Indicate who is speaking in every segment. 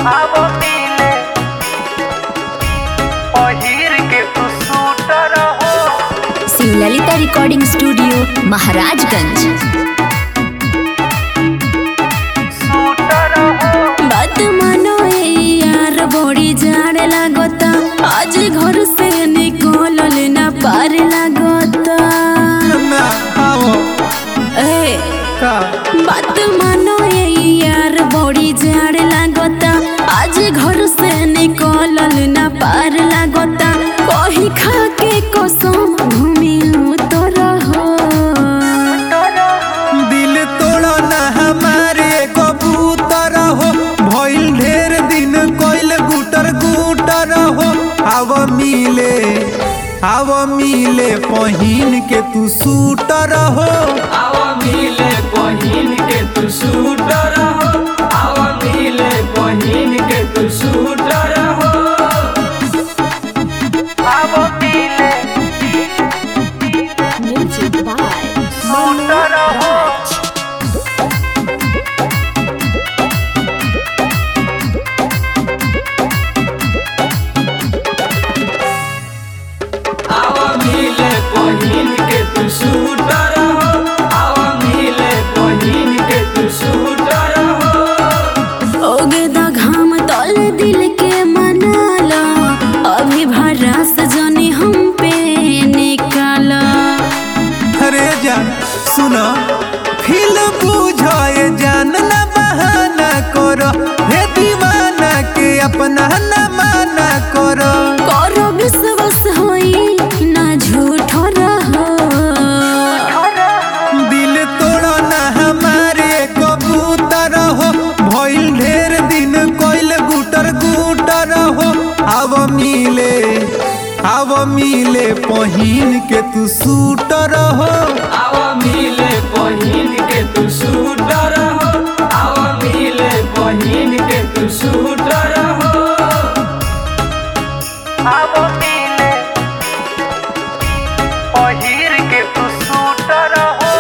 Speaker 1: आवो मिले पहिर के तू सूटर हो
Speaker 2: शिवललिता रिकॉर्डिंग स्टूडियो महाराजगंज
Speaker 1: सूटर हो
Speaker 3: बात मानो ए यार बड़ी जाड़ लागता आज घर से निकलल ना पार लागता
Speaker 4: ना आओ
Speaker 3: ए
Speaker 4: का
Speaker 3: बात मानो ए यार बड़ी जाड़ लागता आज घर से निकलल ना पार लागता कही खा के कसम घूमिलू तो रहो
Speaker 4: दिल तोड़ो ना हमारे कबूतर हो भइल ढेर दिन कोइल गुटर गुटर हो आव मिले आव मिले पहिन के तू सूटर हो
Speaker 5: आवा मिले पहिन के तू सूटर हो आवा मिले पहिन के तू सूटर हो
Speaker 1: आवो मिले
Speaker 2: म्यूजिक बाय
Speaker 1: सूटर हो
Speaker 5: आवा मिले पहिन के तू सूटर हो आवा मिले पहिन के तू सूटर हो
Speaker 3: ओगे दा घाम तल दिल के मनाला अभी भरास जनी हम पे निकाला
Speaker 4: अरे जान सुनो फिल बुझाए जान ना बहाना करो हे दीवाना के अपना ना माना करो
Speaker 3: करो विश्वास होई ना झूठ रहो
Speaker 4: दिल तोड़ो ना हमारे कबूतर हो भइल ढेर दिन कोइल गुटर गुटर हो आव मिले आव मिले पहिन के तू सूटर हो
Speaker 5: आवा मिले पहिन के तू सूटर हो आवा मिले पहिन के तू सूटर हो
Speaker 1: आवो मिले पहिर के तू सूटर हो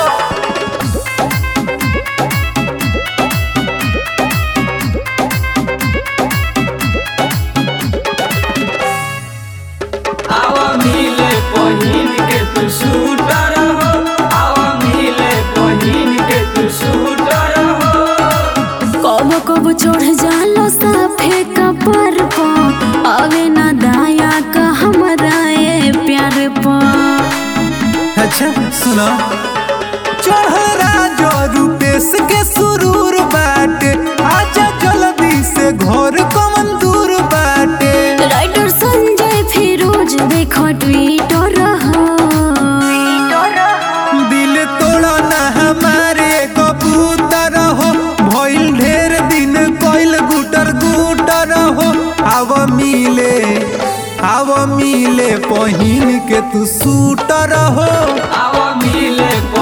Speaker 5: आवा मिले पहिन के तू सूटर हो आवा मिले पहिन के तू सूटर हो
Speaker 3: कब कब चढ़ जालो साफे कपर पा आवे ना दाया का हमरा ए प्यार पा
Speaker 4: अच्छा सुनो चढ़रा जो रूपेश के सुरूर बाटे आजा जल्दी से घर कमन दूर बाटे
Speaker 3: राइटर संजय फिरोज देखो ट्विटर रहो
Speaker 4: दिल तोड़ो ना हमारे कबूतर हो भइल ढेर दिन कोइल गुटर गुटर हो आव मिले आव मिले पहिन के तू सूटर हो
Speaker 5: आवा मिले